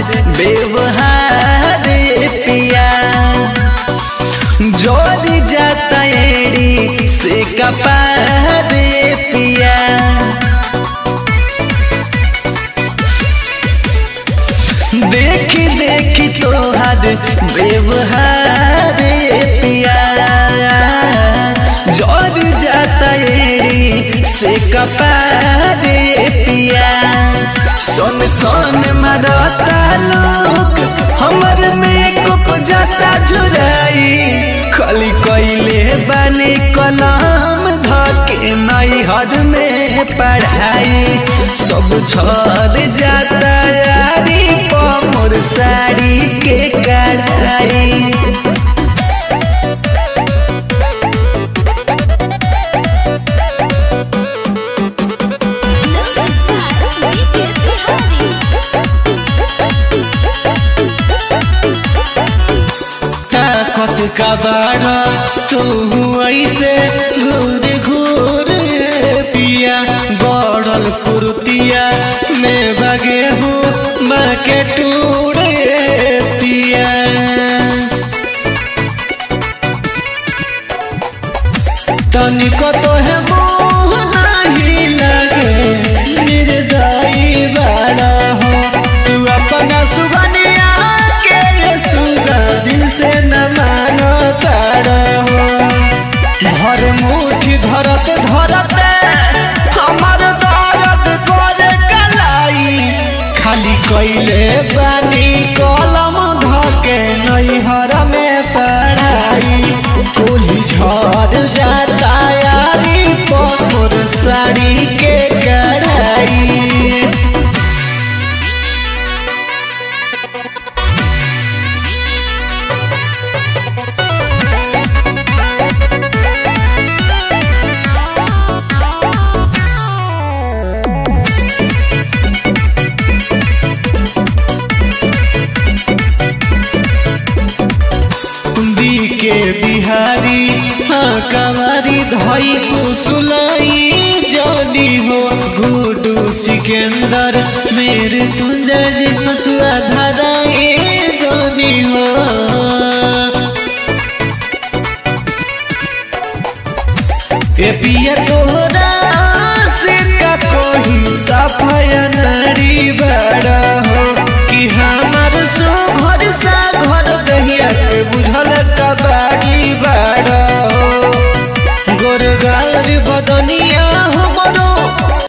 व्यवहार पिया जोड़ी जाता एड़ी से कपार पिया देखी देखी तोहर व्यवहार पिया जोड़ जाता एड़ी से कपार पिया सोन सोन मरता लोग हमर में कुप जाता झुराई खाली कैले बने कलम धके नई हद में पढ़ाई सब छोड़ जाता यारी मोर साड़ी के कढ़ाई ताकत का बाड़ा तू ऐसे घूर घूर पिया गड़ल कुर्तिया में बगे हूँ बाके टूरे पिया तनिको तो है मोह नहीं लगे निर्दयी बड़ा हो तू अपना सुगनिया के ये सुगा दिल से न मानो तारा हो भर मुठी धरत धरत हमर दर्द करे कलाई खाली कैले बानी कलम धके नैहर में पढ़ाई कोली झड़ जाता यारी मोर साड़ी के कढ़ाई के बिहारी हाँ कवारी धई पुसुलाई जनी हो गुडू सिकंदर मेरे तुंजर हसुआ धराए जनी हो ए पिया तोहरा से का कोई सफाया नारी बड़ा हो कि हमार सो घर सा घर दहिया के बुझल कबाड़ी बड़ा हो गोरगार बदनिया